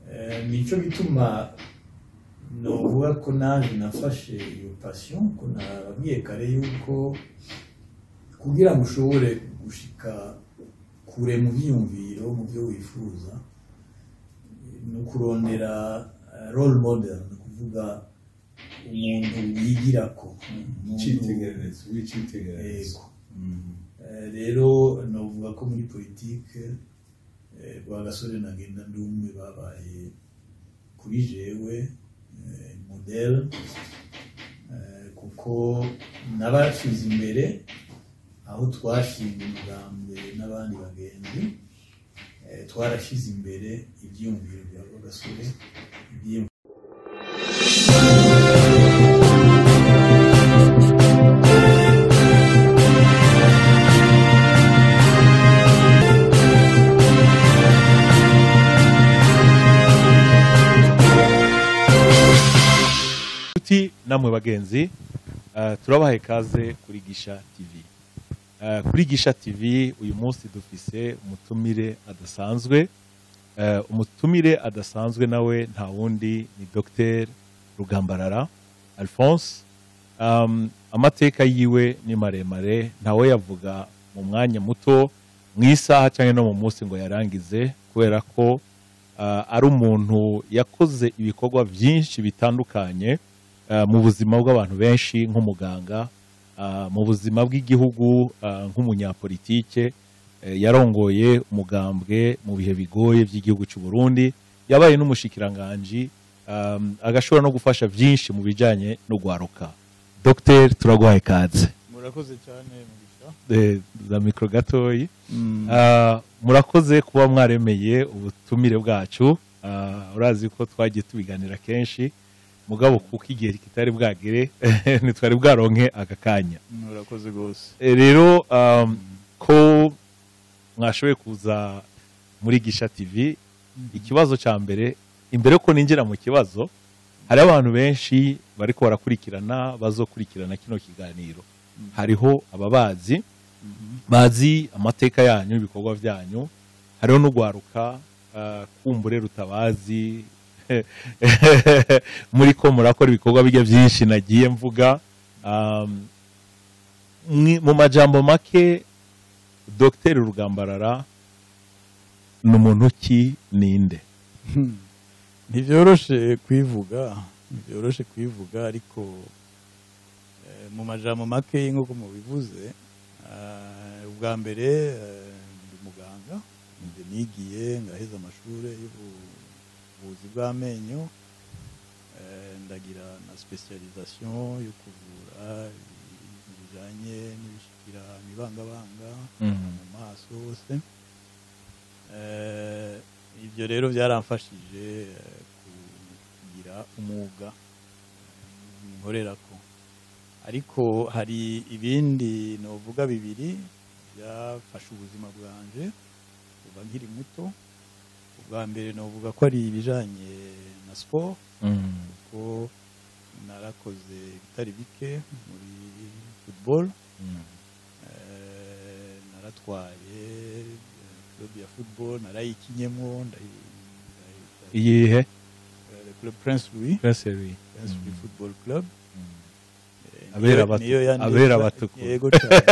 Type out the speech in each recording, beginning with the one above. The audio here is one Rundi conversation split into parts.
Eh, nico gituma novuga ko naje nafashe iyo passion ko nababwiye kare yuko kugira ngo ushobore gushika kure mu byiyumviro mu byo wifuza ni ukurondera eh, role model ni ukuvuga umuntu wigirako umuntu- icyitegererezo w'icyitegererezo Yego. Eh, rero novuga ko muri politike eh, rwagasore na ngenda ndumwe babaye kuri jewe eh, model eh, kuko nabashize imbere aho twashinga umugambi n'abandi bagenzi eh, twarashize imbere ibyiyumviro bya rwagasore ibyiyumviro Inshuti namwe bagenzi eh, turabaha ikaze kuri gisha tv Eh, kuri gisha tv uyu munsi dufise umutumire adasanzwe Eh, umutumire adasanzwe nawe nta wundi ni dr rugambarara alphonse Um, amateka yiwe ni maremare ntawe yavuga mu mwanya muto mu isaha cyangwa no mu munsi ngo yarangize kubera ko ah, ari umuntu yakoze ibikorwa byinshi bitandukanye ah, mu buzima bw'abantu benshi nk'umuganga ah, mu buzima bw'igihugu ah, nk'umunyapolitike eh, yarongoye umugambwe mu bihe bigoye by'igihugu cy'u Burundi yabaye n'umushikiranganji um, agashobora no gufasha byinshi mu bijyanye no gwaruka Dr turaguhaye ikaze murakoze cyane mugisha Eh, za mikoro gatoyi Ah, murakoze kuba mwaremeye ubutumire bwacu Ah, urazi ko twagiye tubiganira kenshi mugabo kuko igihe kitari bwagere ntitwari bwaronke aka kanya murakoze rwose Eh, rero um, ko mwashoboye kuza muri gisha tv ikibazo cya mbere imbere ko ninjira mu kibazo hari abantu benshi bariko barakurikirana bazokurikirana kino kiganiro hariho ababazi bazi amateka yanyu ibikorwa byanyu hariho n'ugwaruka uh, kumbure rutabazi muri ko murakora ibikorwa bijya byinshi nagiye mvuga um, mwi- mu majambo make dr rugambarara ni umuntu ki ninde ntibyoroshe kwivuga ntibyoroshe kwivuga ariko eh, mu majambo make nk'uko mubivuze eh, ubwa mbere eh, ndi muganga njye nigiye ngaheza amashuri y'ubuvuzi bw'amenyo eh, ndagira na specialisation yo kuvura ibintu bijanye n'ibishikira imibangabanga mu maso hose Eh, ibyo rero byaramfashije eh, kugira umwuga eh, nkorerako ariko hari ibindi novuga bibiri byafashe ubuzima bwanje kuva nkiri muto ubwa mbere novuga ko ari ibijanye na sport kuko narakoze bitari bike muri football Eh, naratwaye eh, club ya football narayikinyemo ndayi- ndayi- ndayi- iyihe eh, le club Prince Louis Prince Louis. Prince Louis football club Eh, Abera niyo- batu- niyo yandesha- abera batukura. yego cyane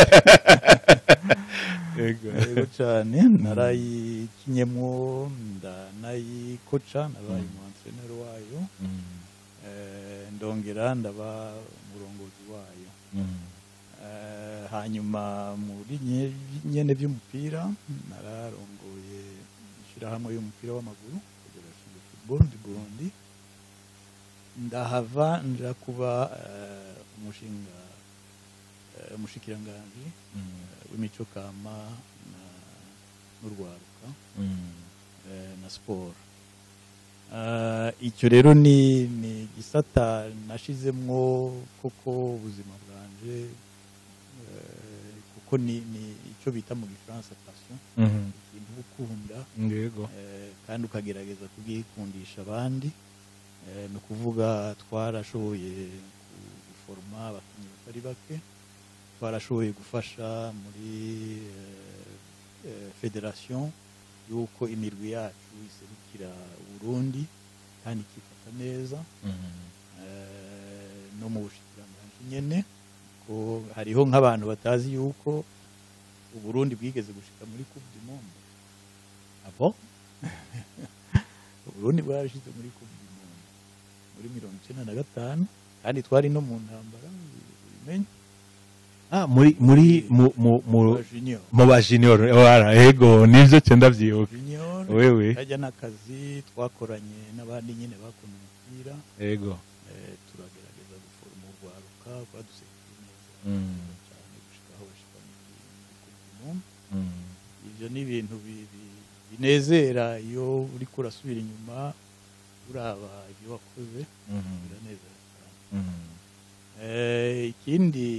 Yego. yego cyane narayikinyemo ndanayikoca nabaye umu entraîneur wayo Eh, ndongera ndaba umurongozi wayo Eh, hanyuma muri nye- nyene by'umupira nararongoye ishyirahamwe y'umupira w'amaguru Federation de Football du Burundi ndahava nja kuba eh, umushinga eh, umushikiranganji eh, w'imico kama na- n'urwaruka eh, na siporo Eh, icyo rero ni ni igisata nashizemwo koko ubuzima bwanje eh, kuko ni ni icyo bita mu gifaransa passion ikintu uba ukunda yego eh, kandi ukagerageza kubwikundisha abandi Eh, ni ukuvuga twarashoboye guforoma abakinnyi batari bake twarashoboye gufasha muri eh, eh, federation y'uko imirwi yacu iserukira burundi kandi ikifata neza Eh, no mu bushikiranganji nyene ko hariho nk'abantu batazi yuko uburundi bwigeze gushika muri coupe du monde abo uburundi bwarashize muri coupe du monde muri mirongo icenda na gatanu kandi twari no mu ntambara ubimenye ah muri muri mu mu mu Aba junior mu ba junior wara ego nivyo cyenda vyibuka junior wewe kajya n'akazi twakoranye n'abandi nyine bakunda umupira ego eh, turagerageza guforoma urwaruka rwadusekiye neza Mm. cyane gushika aho bashika muri muri coupe du monde Mm. ivyo ni ibintu bi- bi- binezera iyo uriko urasubira inyuma uraba ibyo wakoze Mhm. biranezera cyane Mm. Eh, ikindi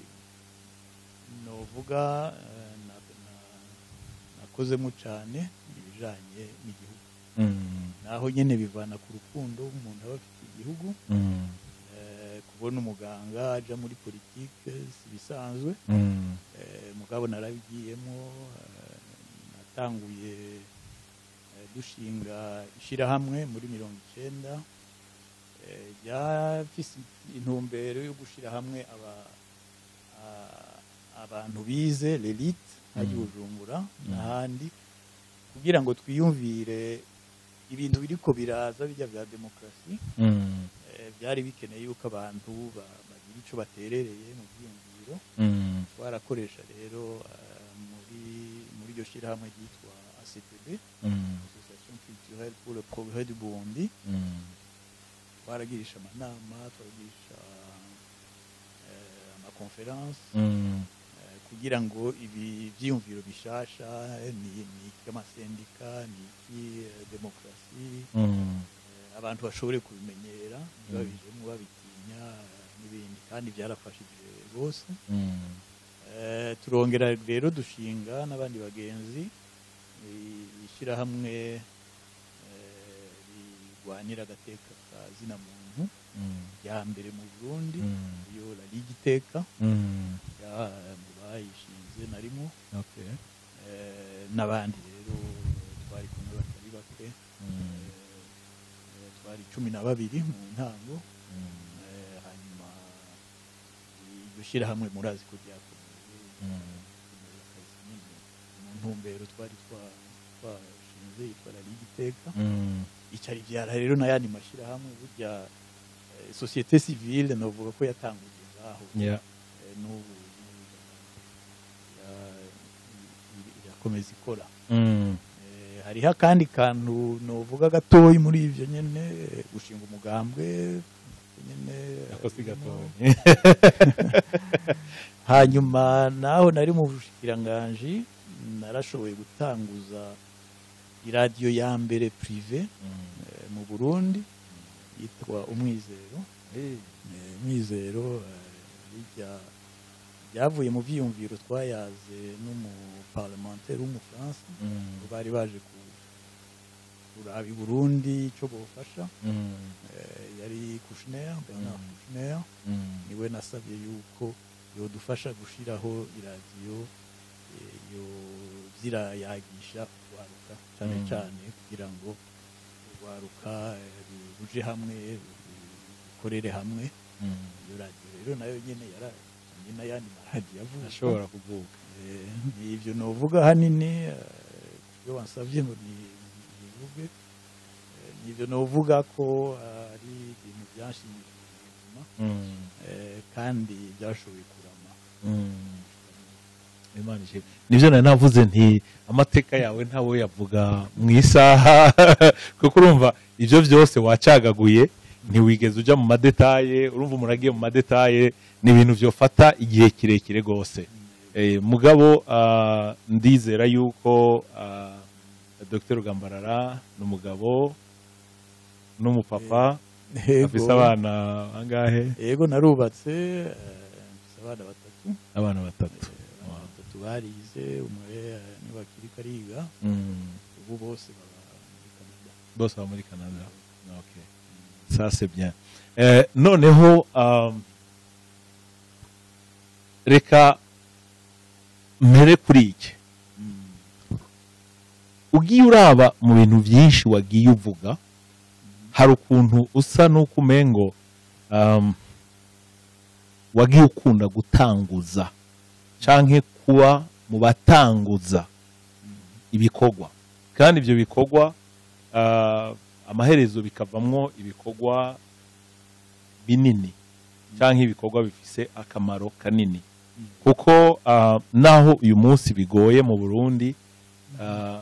novuga eh, na- na- nakozemo cyane ibijanye n'igihugu Mm. naho nyene bivana ku rukundo umuntu aba afite igihugu Mm. eh, kubona umuganga aja muri politike si bisanzwe Mm. Eh, mugabo narabigiyemo eh, natanguye eh, dushinga ishyirahamwe muri mirongo icyenda eh, ryafise intumbero yo gushyira hamwe aba- a- abantu bize l'elite hajya Mm. bujumbura Mm. n'ahandi kugira ngo twiyumvire ibintu biriko biraza bijya bya demokarasi Mm. eh, byari bikeneye yuko abantu ba- bagira icyo baterereye mu byiyumviro Mm. twarakoresha rero eh, muri muri iryo shyirahamwe ryitwa ACPB Mm. Association Culturelle pour le Progrès du Burundi Mm. twaragirisha amanama twaragirisha eh, amakonferanse Mm. eh, kugira ngo ibi byiyumviro bishasha eh, ni ni iki amasendika ni iki eh, demokarasi Mm. eh, abantu bashobore kubimenyera ntibabijemo babitinya eh, n'ibindi kandi byarafashije rwose Mm. Eh, turongera rero dushinga n'abandi bagenzi i- ishyirahamwe eh, rirwanira agateka ka zina muntu Mm. rya mbere mu burundi Mm. iyo la ligue iteka Mm. ya- mu bayishinze narimo Okay. eh, n'abandi rero twari kumwe batari bake Mm. eh, twari cumi na babiri mu ntango Mm. eh, hanyuma iryo shyirahamwe murazi ko ryakomeye Mm. akazi nyine mu ntumbero twari twa- twashinze yitwa la ligue iteka Mm. icara ibyara rero n'ayandi mashyirahamwe burya eh, sosiyete civile novuga ko yatanguye ngaho Yeah. Eh, n'ubu n'ubu ya- ira- irakomeza ikora Mm. Eh, hariho akandi kantu novuga gatoyi muri ivyo nyene eh, gushinga umugambwe nyene Ako si harimo- gatoya. hanyuma naho nari mu bushikiranganji narashoboye gutanguza iradiyo ya mbere prive Mm. eh, mu burundi yitwa umwizero Eh. Eh, umwizero eh, rijya ryavuye mu byiyumviro twayaze n'umuparlementaire w'umufaransa Mm. bari baje ku- kuraba i burundi icyo bofasha Mm. Eh, yari kushner bernard Mm. kushner Mm. niwe nasabye yuko yodufasha gushyiraho iradiyo eh, yo zirayagisha urwaruka cyane Mm. cyane kugira ngo urwaruka eh, ruje hamwe rukorere hamwe Mm. iyo radiyo rero nayo nyine yaranye n'ayandi maradiyo avuga ashobora kuvuga Eh, ni ibyo novuga ahanini eh, iyo wansabye ngo ni- nivuge eh, ni ibyo novuga ko eh, ari ibintu byanshimishije ubuzima Mm. eh, kandi byashoboye kurama Mm. Imana ishimwe. nibyo nari navuze nti amateka yawe ntawe yavuga mu isaha kuko urumva ibyo byose wacagaguye ntiwigeze ujya mu madetaye urumva umuntu agiye mu madetaye ni ibintu byofata igihe kirekire rwose Eh, mugabo ah, ndizera yuko ah, dr rugambarara ni umugabo n'umupapa afise abana bangahe yego narubatse eh, mfise abana batatu abana batatu abana batatu barize umwe eh, niwe akiri kariga Mm. ubu bose baba muri canada bose baba muri canada okay. ça c'est bien eh, noneho um, reka mpere kuri iki Mm. ugiye uraba mu bintu byinshi wagiye uvuga hari ukuntu usa n'uko umengo um, wagiye ukunda gutanguza canke kuba mu batanguza ibikorwa kandi ibyo bikorwa ah, amaherezo bikavamwo ibikorwa binini cyangwa ibikorwa bifise akamaro kanini kuko ah, naho uyu munsi bigoye mu burundi ah,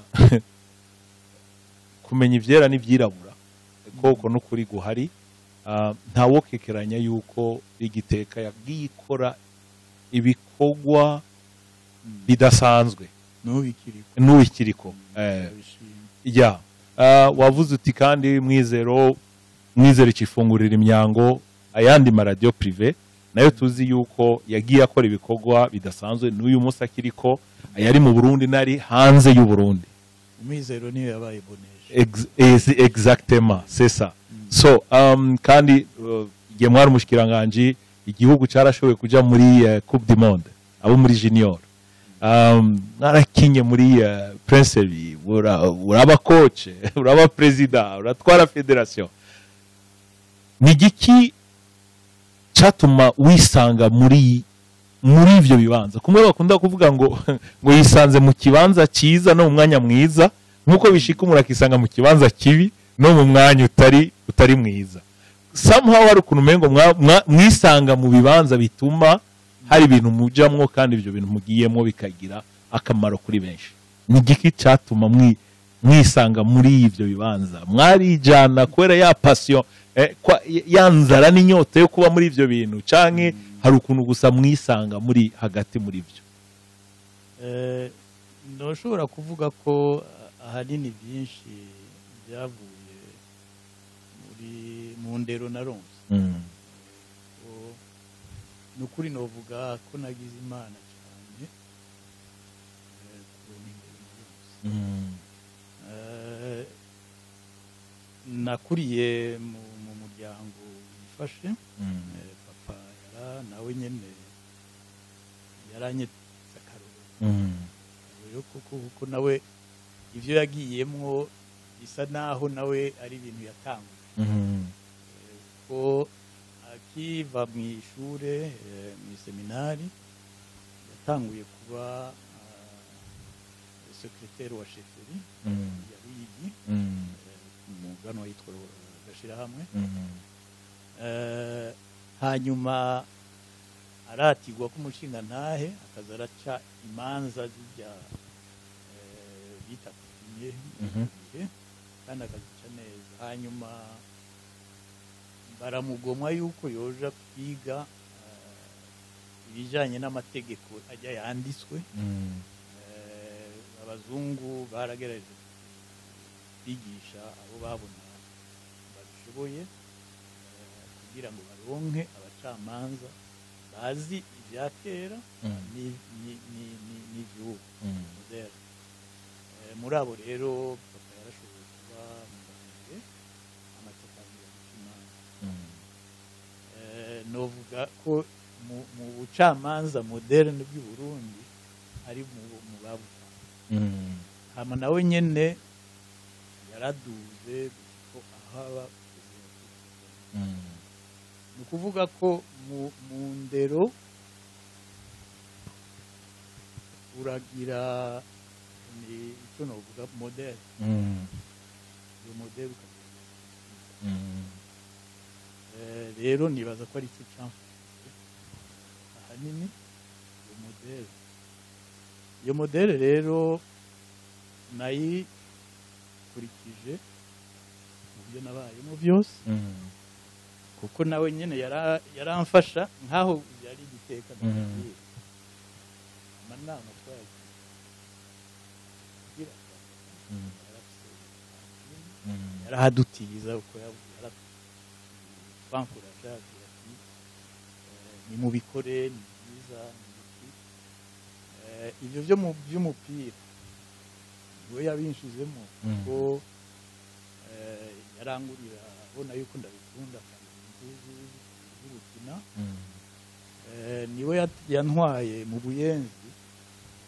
kumenya ibyera n'ibyirabura koko n'ukuri guhari ah, ntawokekeranya yuko igiteka yagiye ikora ibikorwa bidasanzwe n'ubikiriko n'uwikiriko eh, ndabishima ya Ah, wavuze uti kandi mwizero mwizero ikifungurira imyango ayandi maradiyo prive nayo tuzi yuko yagiye akora ibikorwa bidasanzwe n'uyu munsi akiriko ayari mu burundi n'ari hanze y'u burundi umwizero niyo yabaye boneje Ex- ex- exactement c'est ça so um, kandi uh, igihe mwari umushikiranganji igihugu cyarashoboye kuja muri uh, coupe du monde abo muri junior um, mwarakinye muri uh, princevi ura- uraba coach uraba perezida uratwara federation ni igiki cyatuma wisanga muri muri ibyo bibanza kumwe bakunda kuvuga ngo ngo yisanze mu kibanza cyiza no mu mwanya mwiza nk'uko bishika umuntu akisanga mu kibanza kibi no mu mwanya utari utari mwiza somehow hari ukuntu umengo mwa- mwa- mwisanga mu bibanza bituma hari ibintu mujamwo kandi ibyo bintu mugiyemo bikagira akamaro kuri benshi ni igiki cyatuma mwi- mwisanga muri ibyo bibanza mwarijana kubera ya pasiyo eh, kwa- ya nzara n'inyota yo kuba muri ibyo bintu canke hari ukuntu gusa mwisanga muri hagati muri byo Eh, ntushobora kuvuga ko ah, ahanini byinshi byavuye muri mu ndero na ronse Mm. Ko- ni ukuri novuga ko nagize imana cyane eh, kubona indero na ronse Mm. Eh, nakuriye mu mu muryango wifashe Mm. Eh, papa yara nawe nyene yaranyetse akarorero Mm. rero kuko kuko nawe ibyo yagiyemwo bisa naho nawe ari ibintu yatanguye Mm. Eh, ko akiva mu ishure eh, mu seminari yatanguye kuba sekreteri wa sheferi Mm. ya ruyigi Mm. umugano witwa gashirahamwe Mm. Eh, hanyuma aratigwa ko umushinga ntahe akaza araca imanza zijya eh, bita kupinye Mhm. kandi akazica neza hanyuma baramugomwa yuko yoja kwiga eh, ibijyanye n'amategeko ajya yanditswe Mm. Eh, abazungu baragerageje kwigisha abo babona babishoboye eh, kugira ngo baronke abacamanza bazi ibya kera Mm. ni- ni- ni- ni- n'iby'ubu Mm. moderne Eh, muri abo rero papa yarashoboye kuba mu bantu amatekaniro guca imanza Mm. Eh, novuga ko mu mu bucamanza moderne bw'i Burundi ari mu mu babutanze Mm. hama nawe nyene yaraduze ko ahaba Mm. ni ukuvuga ko mu, mu ndero uragira ni icyo novuga modele Mm. iyo modele ukagira Mm. Eh, rero nibaza ko ari cyo cyamfashije ahanini iyo modele iyo modele rero nayikurikije mu byo nabayemo byose Mm. kuko nawe nyine yara- yaramfasha nk'aho yari igiteka Mhm. ndababwira amanama twayagiye kugira ngo Mm. yarafise Mm. yarahadutiza uko yabankuraje agira ati eh, nimubikore ni byiza ni iki Eh, ibyo byo mu by'umupira niwe yabinshizemo Mm. kuko eh, yarangurira abona yuko ndabikunda kandi gukina Mm. Eh, niwe yat- yantwaye mu buyenzi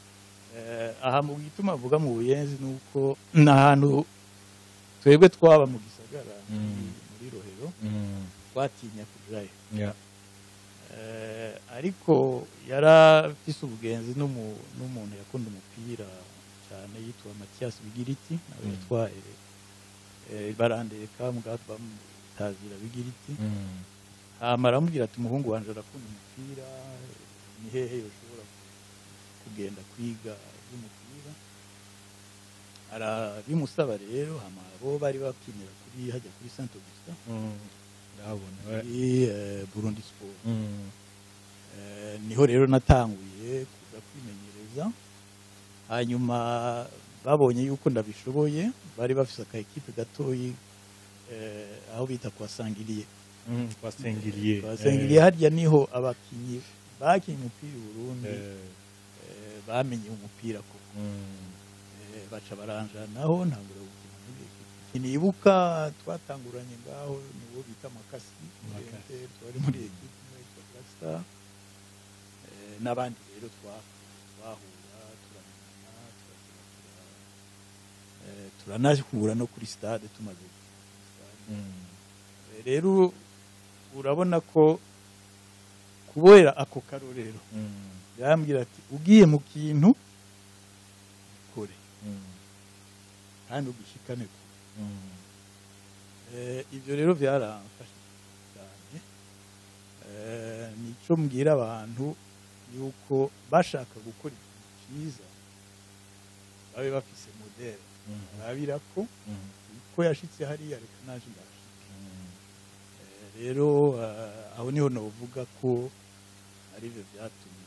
Eh, aha mu gituma avuga mu buyenzi ni uko ni ahantu twebwe twaba mu gisagara Mm. muri rohero Mm. twatinya kujayo Yeah. Eh, ariko yarafise ubugenzi n'umu- n'umuntu yakunda umupira cyane yitwa matiyasi bigiriti nawe Mm. yatwaye eh, barandeka mugabo bamutazira bigiriti Mm. hama aramubwira ati umuhungu wanje arakunda umupira ni hehe yoshobora kugenda kwiga iby'umupira arabimusaba rero hama bo bari bakinira kuri hajya kuri saint augustin Mm. ndabona we. kuri eh, burundi sport Mm. Eh, niho rero natanguye kuza kwimenyereza hanyuma babonye yuko ndabishoboye bari bafise aka ekipe gatoyi eh, aho bita kwa sangiriye Mm. twasengeriye kwa sangiriye harya niho abakinyi bakinye umupira i burundi Eh. eh, bamenye umupira koko Mm. Eh, baca baranjanaho ntangura gukina muri ekipe sinibuka twatanguranye ngaho niwo bita makasi Makasi. Eh, twari muri ekipe imwe yitwa Black Star Eh, n'abandi rero twa- twahura turamenyana turakina tura- eh, turanahura no kuri stade tumaze gukina kuri stade. Mm. Eh, rero urabona ko kubera ako karorero Mm. yarambwira ati ugiye mu kintu kure Mm. kandi ugishikane kure Mm. Eh, ibyo rero byaramfashe cyane Eh, nico mbwira abantu yuko bashaka gukora ikintu cyiza babe bafise modere Mm. barabira ko Mm. ko yashitse hariya reka naje ndashika Mm. Eh, rero eh, aho niho novuga ko aribyo byatumye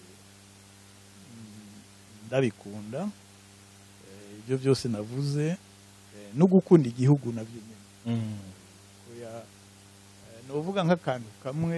mm, ndabikunda Eh, ibyo byose navuze eh, no gukunda igihugu nabyo nyine Mm. oya eh, novuga nk'akantu kamwe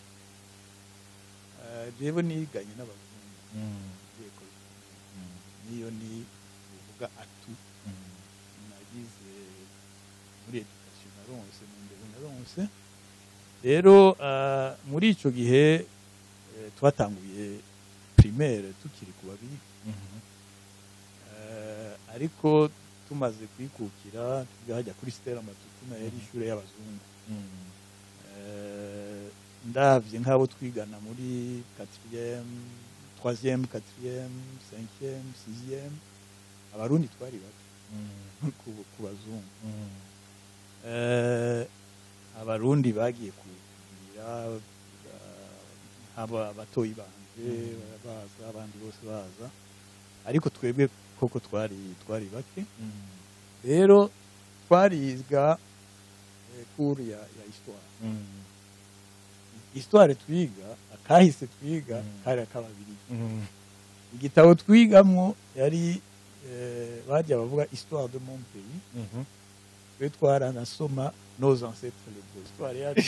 eh, jewe niganye n'abazungu Mm. muri Ecole Primaire. Mm. niyo ni uvuga atu Mm. nagize muri education naronse mu ndero naronse rero eh, muri ico gihe eh, twatanguye primaire tukiri ku babiri Mhm. Eh, ariko tumaze kwikukira tujya hajya kuri stella matutuna yari ishure y'abazungu Mm. Eh, ndavye nk'abo twigana muri 4e 3e 4e 5e 6e abarundi twari bake Mm. ku, ku bazungu Mm. Eh, abarundi bagiye kugira haba abatoyi banje baza abandi bose baza ariko twebwe koko twari twari bake Mm. rero twariga eh, cours ya, ya histoire Mm. histoire twiga akahise twiga Mm. kari akababiri Mm. igitabo twigamwo yari eh, bajya bavuga histoire de mon pays Mhm. twe twaranasoma nos ancêtres les beaux histoire yacu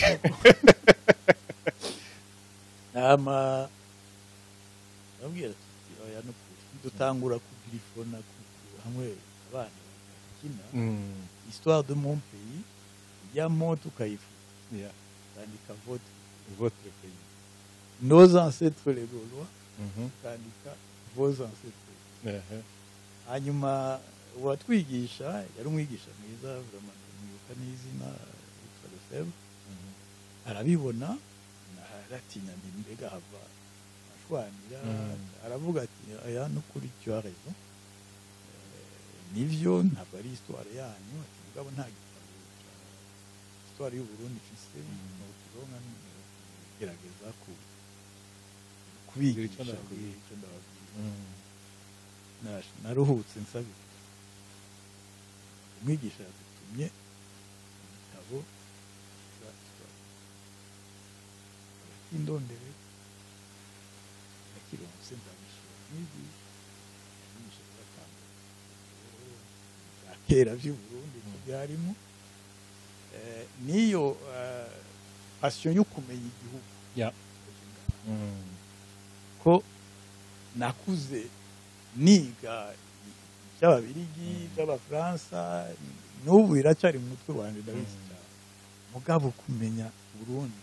nama ndabwira tuti oya no kuri dutangura kugirifona ku- hamwe abana bakina Mm. histoire de mon pays ijyamo tukayifuza Yeah. tukandika vote Votre pays. nos ancêtres les gaulois Mhm. tukandika vos ancêtres Ehe. hanyuma uwatwigisha yari umwigisha mwiza vraiment mwibuka n'izina yitwa Lefebvre Mhm. arabibona aratinya ndi mbega hava ashwanira Mm. aravuga ati aya no kuri tu as raison Eh, nivyo ntabwo ari histoire yanyu ati mugabo nta gitabo ca histoire y'u Burundi mfise Mm. nokironka gerageza ku Kugira kubigisha ico ndababwira. kugira ico ndababwira Mm. Nash- naruhutse nsabira umwigisha yadutumye igitabo cya histoire arakindondere nakironse ndabishira mwigisha mwigisha yaratanga bya kera vy'u Burundi ko byarimo Eh, niyo eh, passion yo kumenya igihugu Yeah. Mm. ko nakuze niga iby'ababirigi iby'abafaransa n'ubu biracyari mu mutwe wanjye ndabizi Mm. cyane mugabo kumenya burundi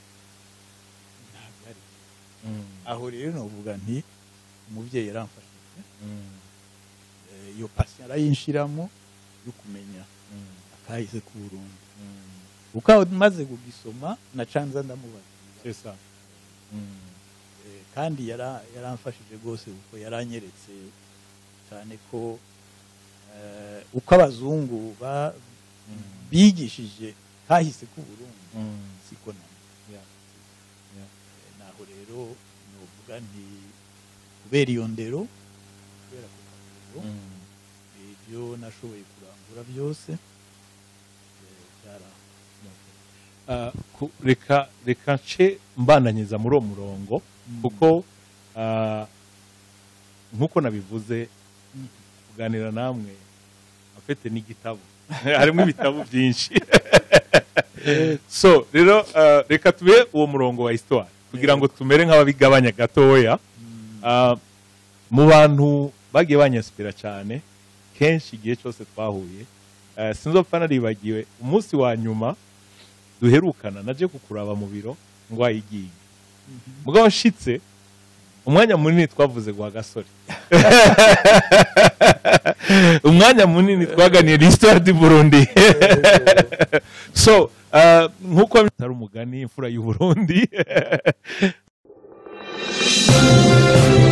ntabwo ari Mm. aho rero navuga nti umubyeyi yaramfashe rwose Eh, iyo pasi arayinshiramo yo kumenya akahise ku Burundi kuko maze kugisoma nacanza ndamubaza c'est ça Eh, kandi yara- yaramfashije rwose kuko yaranyeretse cyane ko eh, uko abazungu ba- bigishije kahise ku Burundi siko namo Yeah. Yeah. Eh, naho rero novuga nti kubera iyo ndero kubera ku karero ibyo nashoboye kurangura byose eh, byara Ah, ku- reka reka nce mbandanyiza muri uwo murongo kuko ah, nk'uko nabivuze kuganira namwe afite n'igitabo harimo ibitabo byinshi so rero ah, reka tube uwo murongo wa histoire kugira ngo tumere nk'ababigabanya gatoya Ah, mu bantu bagiye banyasipira cyane kenshi igihe cyose twahuye eh, sinzopfa naribagiwe umunsi wa nyuma duherukana naje kukuraba mu biro ngo wayigiye mugabo nshitse umwanya munini twavuze gwa gasore umwanya munini twaganiye l'histoire du Burundi so uh, nkuko bitari umugani imfura y'u Burundi